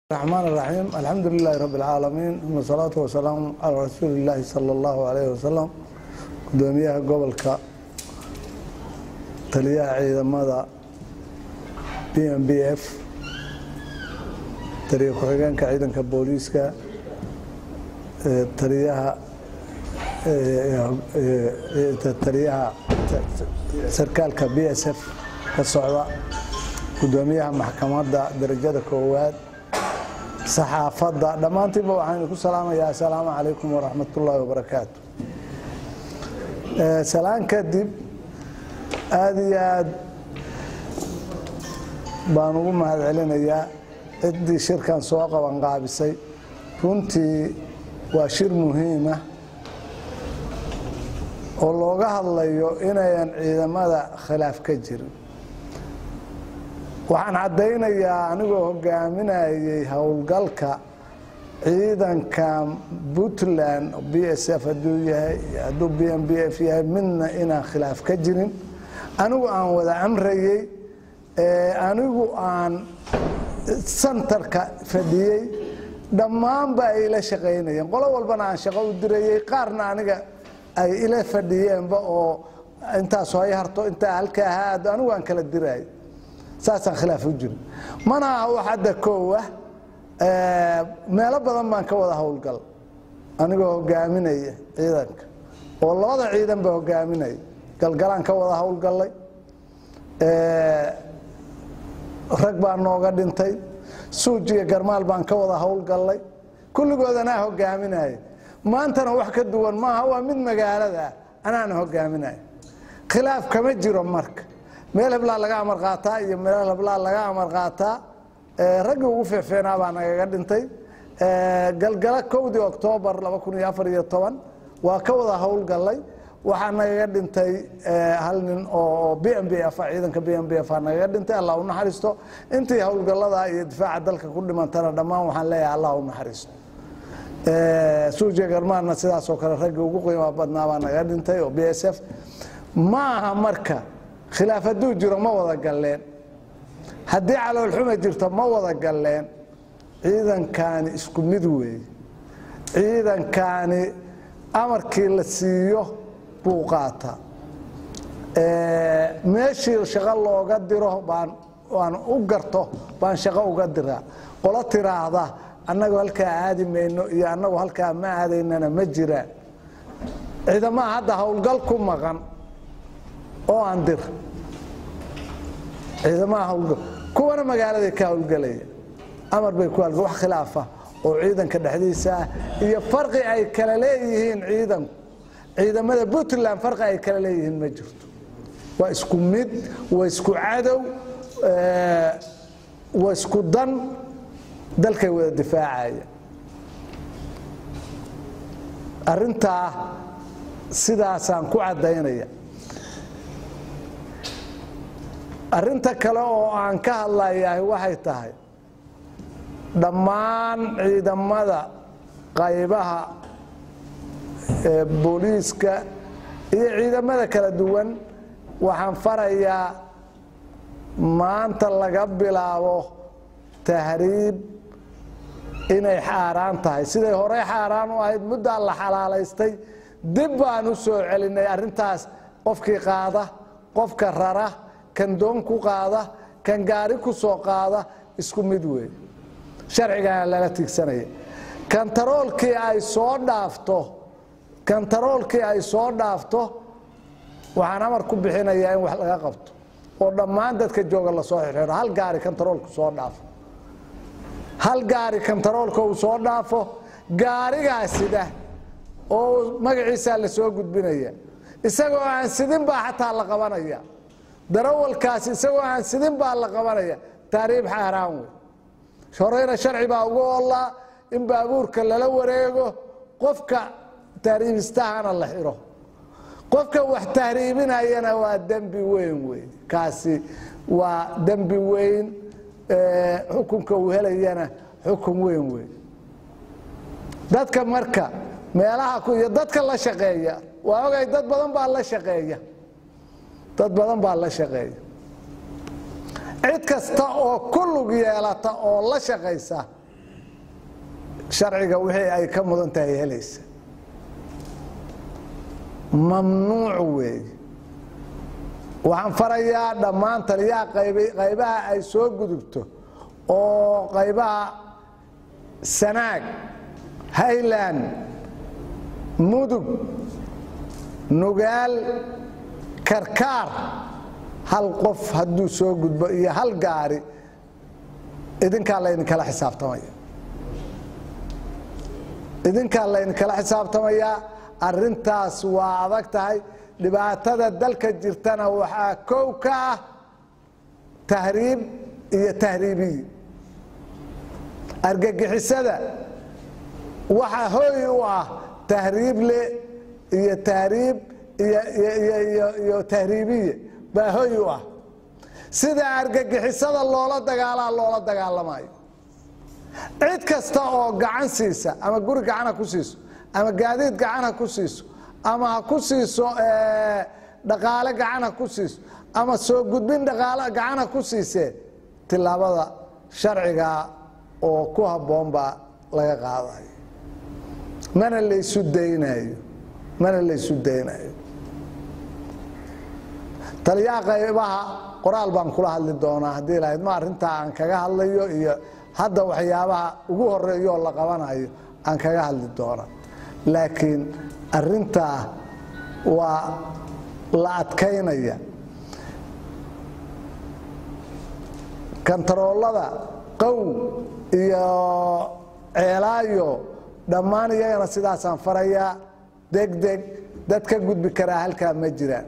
الرحمن الرحيم الحمد لله رب العالمين ثم الصلاة والسلام على رسول الله صلى الله عليه وسلم gudoomiyaha gobolka taliyaha ciidamada b m b f taliya ku-xigeenka ciidanka booliiska taliyaha taliyaha sarkaalka b s f ka socda gudoomiyaha maxkamadda darajada koowaad saxaafadda dhammaantiinba waxaynu ku salaamayaa assalaamu calaykum waraxmat ullaahi wabarakaatu salaan kadib aada iyo aad baan ugu mahad celinayaa ciddii shirkan soo qabanqaabisay runtii waa shir muhiima oo looga hadlayo inayan ciidamada khilaaf ka jirin waxaan caddaynayaa anigoo hogaaminayay howlgalka ciidanka puntland b s f haduu yahay hadduu b m b f yahay midna inaan khilaaf ka jirin anigu aan wada amrayey anigu aan santarka fadhiyey dhammaanba ay ila shaqaynayeen qolo walbana aan shaqo u dirayey qaarna aniga ay ila fadhiyeenba oo intaas hay harto intaa halka ahaado anigu aan kala dirayay saasaan khilaaf u jirin mana aha wax hadda koowa meelo badan baan ka wada howlgal anigoo hogaaminaya ciidanka oo labada ciidan ba hogaaminaya galgalaan ka wada howlgallay rag baa nooga dhintay suujiga garmaal baan ka wada howlgallay kulligood anaa hogaaminaya maantana wax ka duwan maaha waa mid magaalada anaana hogaaminaya khilaaf kama jiro marka meel heblaa laga amar qaataa iyo meel heblaa laga amar qaataa raggii ugu fiicfiicnaa baa nagaga dhintay galgala kowdii oktoobar waa ka wada howlgallay waxaa nagaga dhintay hal nin oo b m b f ciidanka b m b f nagaga dhintay allah u naxariisto intii howlgallada iyo difaaca dalka ku dhimantana dhammaan waxaan leeyahay allah u naxariisto suujiya garmaarna sidaasoo kale raggii ugu qiima badnaa baa nagaga dhintay oo b s f ma aha marka khilaaf hadduu jiro ma wada galleen haddii caloolxuma jirto ma wada galleen ciidankaani isku mid weeye ciidankaani amarkii la siiyo buu qaataa meeshii shaqo looga diro baan aan u garto baan shaqo uga diraa qolo tiraahda annagu halkaa aadi mayno iyo annagu halkaa ma aadaynana ma jiraan ciidamaha hadda howlgal ku maqan oo aan dir ciidamaha howlgal kuwana magaaladay ka howlgelaya amar bay ku halga wax khilaafa oo ciidanka dhexdiisa ah iyo farqi ay kala leeyihiin ciidanku ciidamada puntland farqi ay kala leeyihiin ma jirto waa isku mid waa isku cadow waa isku dan dalkay wada difaacaya arintaa sidaasaan ku caddaynaya arinta kale oo aan ka hadlayahay waxay tahay dhammaan ciidamada qaybaha booliiska iyo ciidamada kala duwan waxaan farayaa maanta laga bilaabo tahriib inay xaaraan tahay siday horey xaaraan u ahayd muddaa la xalaalaystay dib baan u soo celinay arintaas qofkii qaada qofka rara kan doon ku qaada kan gaari ku soo qaada isku mid wey sharcigana lala tigsanaya kantaroolkii ay soo dhaafto kantaroolkii ay soo dhaafto waxaan amar ku bixinayaa in wax laga qabto oo dhammaan dadka jooga lasoo xirxiro hal gaari kantaroolku soo dhaafo hal gaari kantaroolka uu soo dhaafo gaarigaa sida oo magaciisaa la soo gudbinaya isagoo aan sidin baa xataa la qabanaya darawalkaas isagoo aan sidin baa la qabanaya taariib xaaraan wey horeyna sharci baa ugu oolaa in baabuurka lala wareego qofka tahriibistahana la xiro qofka wax tahriibinayana waa dembi weyn wey kaasi waa dembi weyn xukunka uu helayana xukun weyn wey dadka marka meelaha iyo dadka la shaqeeya waa ogay dad badan baa la shaqeeya dad badan baa la shaqeeya cid kasta oo ku lug yeelata oo la shaqaysa sharciga wixii ay ka mudan tahay helaysa mamnuuc weeye waxaan farayaa dhammaan taliyaha qaybaha ay soo gudubto oo qaybaha sanaag highland mudug nugaal karkaar hal qof hadduu soo gudbo iyo hal gaari idinkaa laydinkala xisaabtamaya idinkaa laydinkala xisaabtamayaa arintaas waa adag tahay dhibaatada dalka jirtana waxaa kow ka ah tahriib iyo tahriibiyi argagixisada waxaa hooy u ah tahriible iyo tahriib iyo tahriibiye baa hooy u ah sida argagixisada loola dagaalaa loola dagaalamayo cid kasta oo gacan siisa ama guri gacan ha ku siiso ama gaadiid gacan ha ku siiso ama ha ku siiso dhaqaale gacan ha ku siiso ama soo gudbin dhaqaale gacan ha ku siisee tilaabada sharciga oo ku habboon baa laga qaadayo mana laysu daynayo mana laysu daynayo taliyaha qaybaha qoraal baan kula hadli doonaa haddii lahayd ma arrintaa aan kaga hadlayo iyo hadda waxyaabaha ugu horeeyo oo la qabanayo aan kaga hadli doona laakiin arintaa waa la adkaynaya kantaroolada qow iyo ceelaayo dhammaan iyagana sidaasaan farayaa degdeg dad ka gudbi karaa halkaa ma jiraan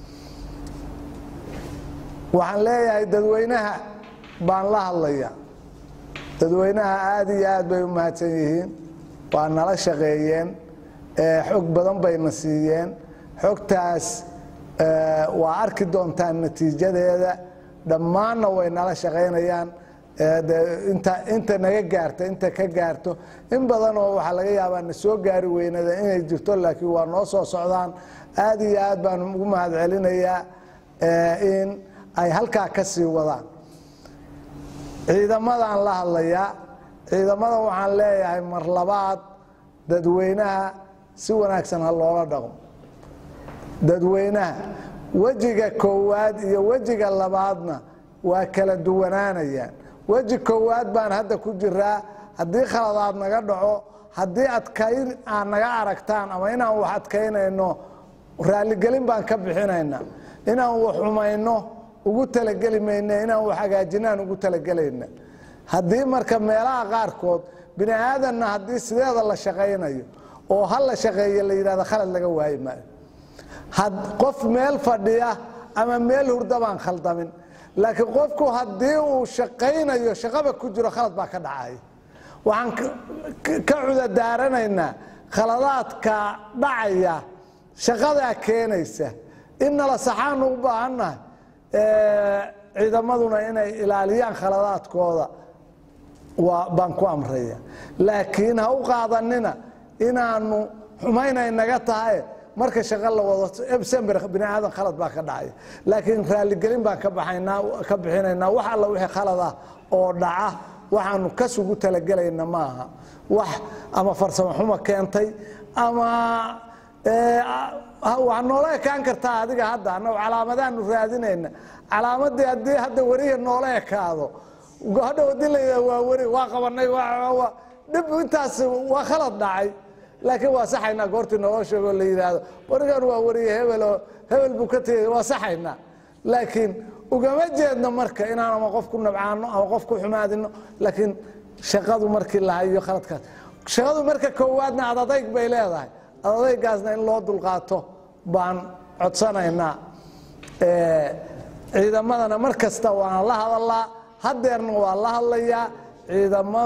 waxaan leeyahay dadweynaha baan la hadlaya dadweynaha aada iyo aad bay u mahadsan yihiin waa nala shaqeeyeen xog badan bayna siiyeen xogtaas waa arki doontaan natiijadeeda dhammaanna way nala shaqaynayaan inta naga gaarta inta ka gaarto in badanoo waxaa laga yaabaa na soo gaari weynada inay jirto laakiin waa noo soo socdaan aada iyo aad baan ugu mahad celinayaa in ay halkaa ka sii wadaan ciidamadaan la hadlayaa ciidamada waxaan leeyahay mar labaad dadweynaha si wanaagsan ha loola dhaqmo dadweynaha wejiga koowaad iyo wejiga labaadna waa kala duwanaanayaan weji koowaad baan hadda ku jiraa haddii khaladaad naga dhaco haddii adkayn aad naga aragtaan ama inaan wax adkaynayno raaligelin baan ka bixinayna inaan wax xumayno ugu talageli mayna inaan wax hagaajinaan ugu talagelayna haddii marka meelaha qaarkood bini aadanna haddii sideeda la shaqaynayo oo ha la shaqeeya la yidhahdo khalad laga waayi maayo qof meel fadhiya ama meel hurda baan khaldamin laakiin qofku haddii uu shaqaynayo shaqaba ku jiro khalad baa ka dhacaya waxaan ka cudadaaranaynaa khaladaadka dhacaya shaqadaa keenaysa in nala saxaanu u baahannahay ciidamaduna inay ilaaliyaan khaladaadkooda baan ku amraya laakiin ha u qaadanina inaanu xumaynay naga tahay marka shaqo la wado ebsember bini aadan khalad baa ka dhacaya laakiin raaligelin baan ka bixinaynaa wax alla wixii khalad ah oo dhaca waxaanu kasugu talagelayna maaha wax ama farsamo xumo keentay ama waa noola ekaan kartaa adiga hadda annagu calaamadaanu raadinayna calaamadii haddii hadda werihi noola ekaado hadhow hadii la yidhah waa weri waa qabanay dhib intaas waa khalad dhacay laakiin waa saxaynaa goortii naloo sheegoo la yidhaahdo warigan waa weriye hebeloo hebel buu ka tegay waa saxaynaa laakiin ugama jeedno marka inaan ama qof ku nabcaano ama qof ku xumaadino laakiin shaqadu markii la hayo khaladkaas shaqadu marka koowaadna adadayg bay leedahay adadaygaasna in loo dulqaato baan codsanaynaa ciidamadana mar kasta waana la hadalaa hadeerna waa la hadlayaa ciidamada